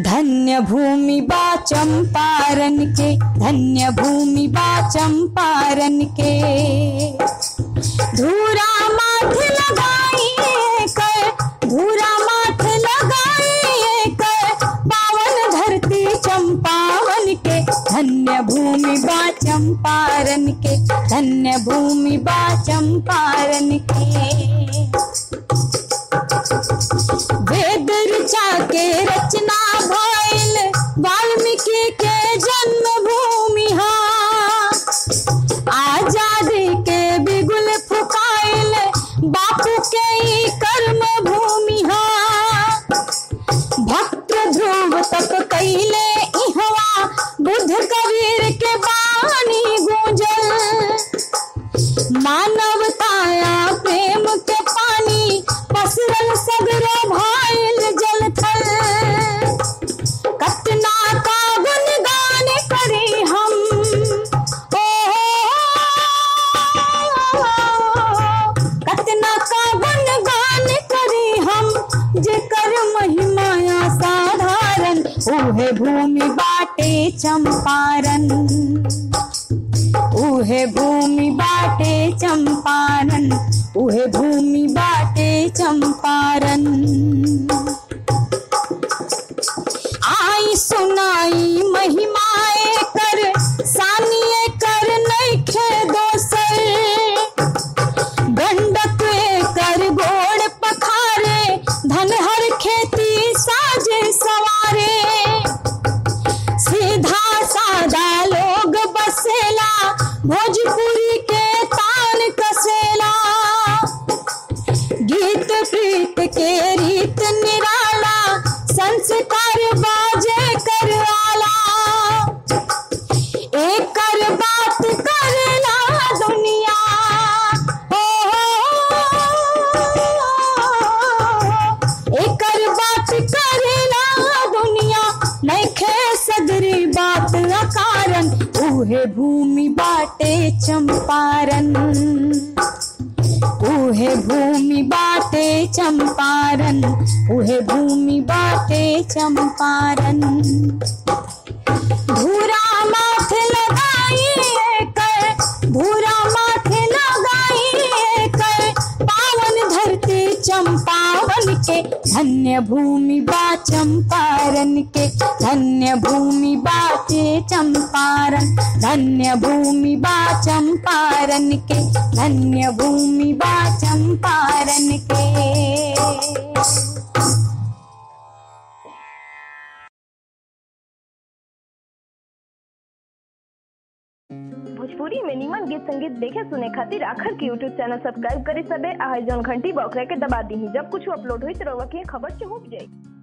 धन्य भूमि बा चंपारण के धन्य भूमि बा चंपारण के धूरा माथ लगाइए कर धूरा माथ लगाइए कर पावन धरती चंपावन के धन्य भूमि बा चंपारण के धन्य भूमि बा चंपारण के वेद ऋचा के रचना भइल वाल्मीकि के जन्म भूमि आजादी के बिगुल फुकाइल बापू के ई कर्म भूमि भक्त ध्रुव तक कैले इहवा बुद्ध कबीर के बानी गूंजल मानवताया प्रेम के पानी पसरल सगरो भाइल जल थल कतना का गुणगान करी हम ओ कतना का गुणगान करी हम जेकर महिमा साधारण उहे भूमि बाटे चंपारण उहे भूमि बाटे चंपारण उहे भूमि बाटे चंपारण आई सुनाई महिमाए कर सानिए कर नैखे दोसर गंडक कर गोड़ पखारे धन हर खेती साजे सवारे सीधा सादा लोग बसेला भोजपुरी के तान कसेला गीत प्रीत के रीत निराला संस्कार बाजे कर आला एकर बात करेला दुनिया हो एकर बात करेला दुनिया नैखे सदरी बात अकारण उहे भूमि बाटे चंपारण उहे भूमि बाटे चंपारण उहे भूमि बाटे चंपारण धूरा माथ लगाइए कर धूरा माथ लगाइए कर पावन धरती चंपावन के धन्य भूमि बा चंपारण के धन्य भूमि बाटे चंपारण धन्य भूमि बा चंपारण के धन्य भूमि बा चंपारण के भोजपुरी में निमन गीत संगीत देखे सुने खातिर आखर के यूट्यूब चैनल सब्सक्राइब करे सबे आ जौन घंटी बॉक्स के दबा दी जब कुछ अपलोड हुई तो रउआ के खबर चहुप जाई